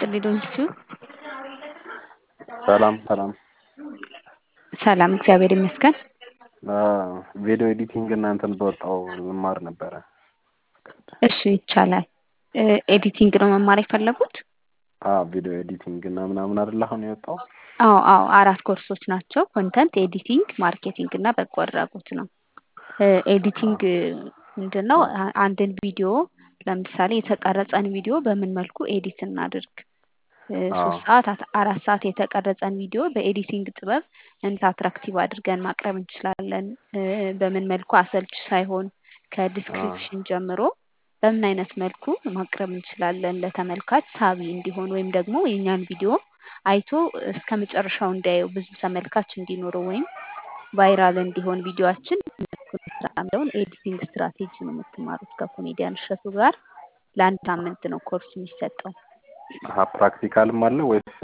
ይስጥልኝ ዶንኪቱ። ሰላም ሰላም። ሰላም እግዚአብሔር ይመስገን። ቪዲዮ ኤዲቲንግ እናንተን በወጣው ልማር ነበረ። እሺ ይቻላል። ኤዲቲንግ ነው መማር የፈለጉት? ቪዲዮ ኤዲቲንግ እና ምናምን አይደል አሁን የወጣው? አዎ አዎ አራት ኮርሶች ናቸው። ኮንተንት ኤዲቲንግ፣ ማርኬቲንግ እና በጎ አድራጎት ነው። ኤዲቲንግ ምንድን ነው? አንድን ቪዲዮ ለምሳሌ የተቀረጸን ቪዲዮ በምን መልኩ ኤዲት እናድርግ ሶስት ሰዓት አራት ሰዓት የተቀረጸን ቪዲዮ በኤዲቲንግ ጥበብ እንዴት አትራክቲቭ አድርገን ማቅረብ እንችላለን፣ በምን መልኩ አሰልች ሳይሆን ከዲስክሪፕሽን ጀምሮ በምን አይነት መልኩ ማቅረብ እንችላለን ለተመልካች ሳቢ እንዲሆን ወይም ደግሞ የእኛን ቪዲዮ አይቶ እስከ መጨረሻው እንዲያየው ብዙ ተመልካች እንዲኖረው ወይም ቫይራል እንዲሆን ቪዲዮችን ያለውን ኤዲቲንግ ስትራቴጂ ነው የምትማሩት ከኮሜዲያን እሸቱ ጋር ለአንድ ሳምንት ነው ኮርስ የሚሰጠው። ፕራክቲካልም አለ ወይስ